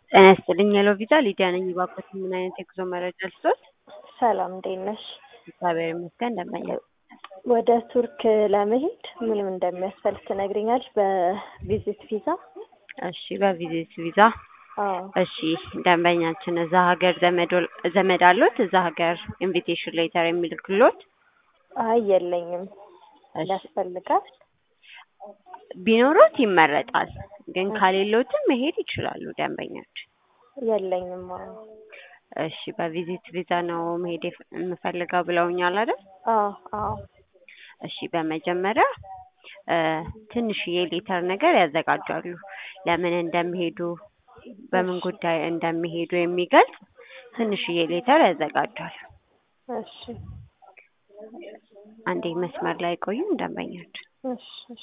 ጤና ይስጥልኝ ሄሎ ቪዛ ሊዲያ ነኝ። እባክዎት ምን አይነት የጉዞ መረጃ ልስጥዎት? ሰላም እንዴት ነሽ? እግዚአብሔር ይመስገን እንደምን ነህ? ወደ ቱርክ ለመሄድ ምን ምን እንደሚያስፈልግ ትነግሪኛለሽ? በቪዚት ቪዛ። እሺ በቪዚት ቪዛ አዎ እሺ ደንበኛችን እዛ ሀገር ዘመድ ዘመድ አሉት? እዛ ሀገር ኢንቪቴሽን ሌተር የሚልክሎት? አይ የለኝም። እሺ ያስፈልጋል? ቢኖሮት ይመረጣል። ግን ከሌሎትም መሄድ ይችላሉ ደንበኛችን። የለኝም። አዎ እሺ በቪዚት ቪዛ ነው መሄድ የፍ- የምፈልገው ብለውኛል አይደል? አዎ አዎ እሺ በመጀመሪያ እ ትንሽዬ ሌተር ነገር ያዘጋጃሉ። ለምን እንደሚሄዱ በምን ጉዳይ እንደሚሄዱ የሚገልጽ ትንሽዬ ሌተር ያዘጋጃሉ። እሺ አንዴ መስመር ላይ ቆዩ ደንበኛችን። እሺ እሺ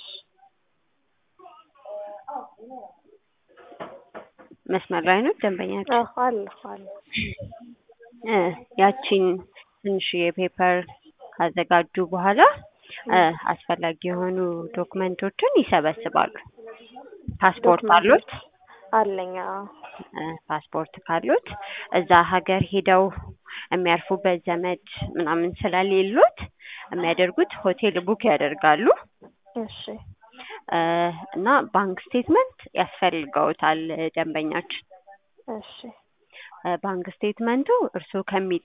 መስመር ላይ ነው ደንበኛችን። አዎ አለሁ አለሁ። እ ያቺን ትንሽዬ ፔፐር ካዘጋጁ በኋላ እ አስፈላጊ የሆኑ ዶክመንቶችን ይሰበስባሉ። ፓስፖርት ዶክመንት አሉት? አለኝ። አዎ እ ፓስፖርት ካሉት እዛ ሀገር ሄደው የሚያርፉበት ዘመድ ምናምን ስለሌሉት የሚያደርጉት ሆቴል ቡክ ያደርጋሉ እሺ እ እና ባንክ ስቴትመንት ያስፈልገውታል ደንበኛችን። እሺ እ ባንክ ስቴትመንቱ እርስዎ ከሚ